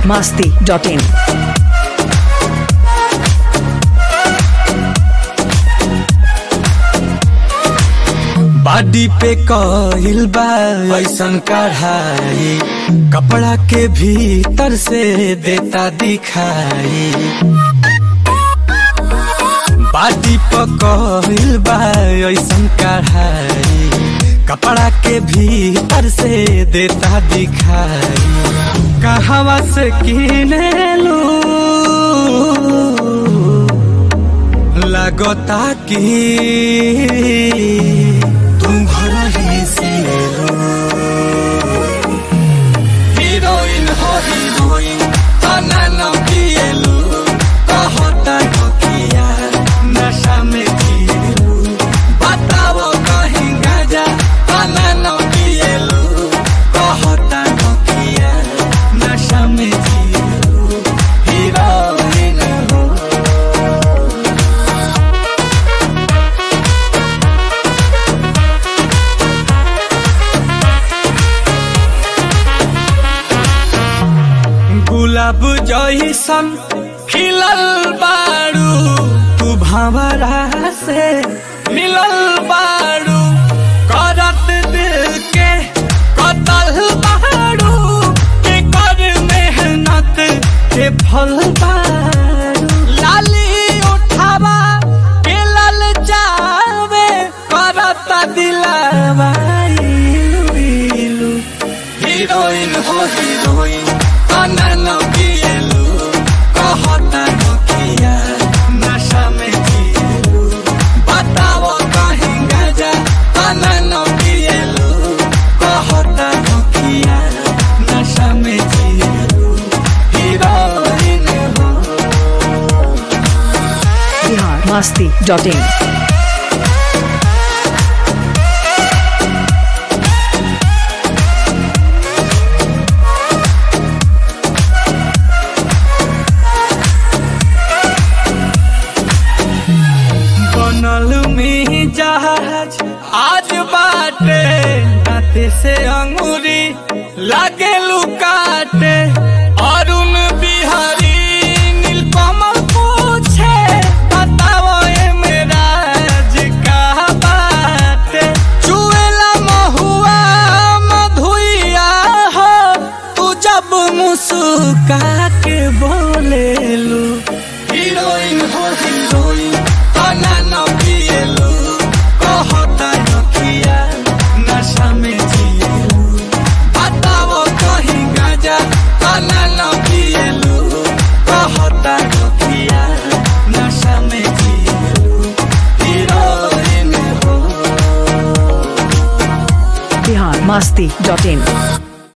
masti.in. बाडी पे कहिल बा ऐसन कढ़ाई कपड़ा के भीतर से देता दिखाई बाडी पे कहिल बा ऐसन कढ़ाई कपड़ा के भीतर से देता दिखाई कहवा से किने लू लगता कि तुम घर ही से लो हीरोइन हो हीरोइन तना न पिएलू कहता नकिया नशा में जिएलू बताओ कहीं गाजा तना न पिएलू कहता नकिया नशा में जिएलू हीरोइन हो गुलाब जैसन खिलल बारू तू भंवरा से मिलल बारू करत दिल के कतल बारू के कर मेहनत के फल बारू लाली उठावा के लल जावे करत दिलावा इलू इलू हीरोइन हो हीरोइन अनन पिएलू कहता नकिया नशा में जिएलू बताओ कहीं गाजा अनन पिएलू कहता नकिया नशा में जिएलू हीरोइन हो Bihar masti.in. बनल में जहाज आज बाटे नाते से अंगूरी लागे लुकाटे अरुण बिहारी नीलकमल पूछे बताओ ए मेरा का बाटे चुएला महुआ मधुइया हो तू जब मुस्का के बोलेलू हीरोइन हो हीरोइन तना न पिएलू कहता नकिया नशा में जिएलू बताओ कहीं गाजा तना न पिएलू कहता नकिया नशा में जिएलू हीरोइन हो Bihar masti.in.